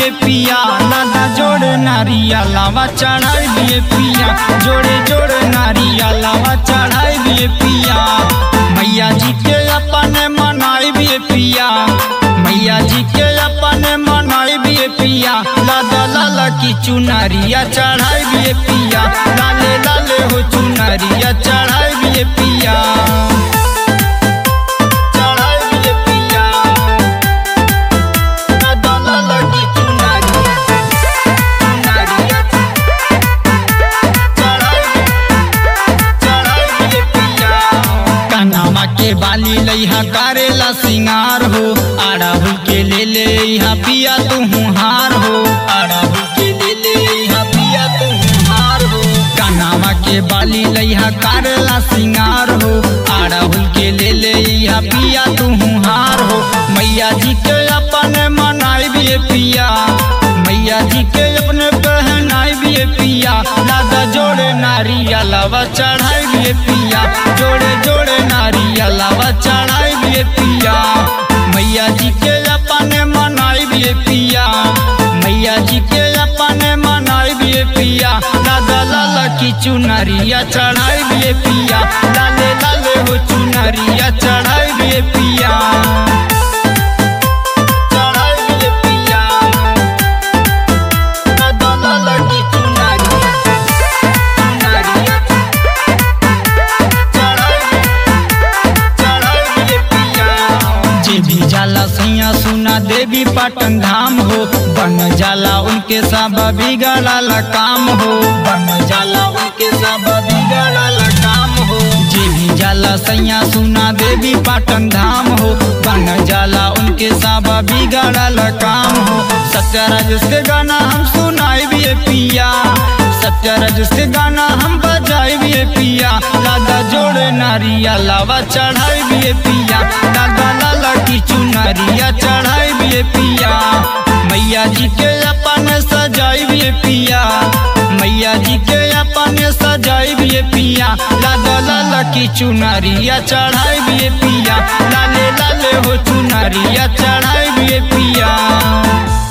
बिए पिया लादा जोड़े नारिया लावा चढ़ाई बिए पिया जोड़े जोड़े नारिया लावा चढ़ाई बिए पिया मैया जी के अपने मनाई बिए पिया मैया जी के अपने मनाई बिए पिया लादा लाला की चुनरिया चढ़ाई बिए पिया लाले लाले हो चुनरिया चढ़ाई बिए पिया चढ़ाई बिए पिया लादा लाला की चुनरिया चुनरिया चढ़ाई चढ़ाई बिए पिया कनामा के बाली लइहा करेला सिंगार हो आड़ाहुल के ले ले इहा पिया तू हार हो आड़ाहुल के ले ले इहा पिया तू हार हो कनामा के बाली लइहा करेला सिंगार हो आड़ाहुल के ले ले इहा पिया तू हार हो मैया जी के अपने मनाई भी पिया मैया जी के अपने पहनाई भी पिया लादा जोड़े नारिया लावा चढ़ाई भी पिया जोड़े जोड़े नारिया लावा चढ़ाई भी पिया मैया जी के अपने मनाई भी पिया मैया जी के अपने मनाई भी पिया लादा लाला की चुनरिया चढ़ाई भी पिया लाले लाले हो चुनरिया चढ़ाई भी पिया चढ़ाई भी पिया लादा लाला की चुनरिया चुनरिया जे भी जाला सैया सुना देवी पाटन धाम हो बन जाला उनके सब बिगड़ाला काम हो बन जाला उनके सब बिगड़ाला काम हो जे भी जाला सैया सुना देवी पाटन धाम हो बन जाला उनके सब बिगड़ाला काम हो सत्यराज के गाना हम सुनाई भी पिया सत्यराज के गाना हम बजाई भी पिया लादा जोड़े नारिया लावा चढ़ाई भी पिया लादा लाला की चुनरिया चढ़ाई भी पिया मैया जी के अपने सजाई भी पिया मैया जी के अपने सजाई भी पिया लादा लाला की चुनरिया चढ़ाई भी पिया लाले लाले हो चुनरिया चढ़ाई भी पिया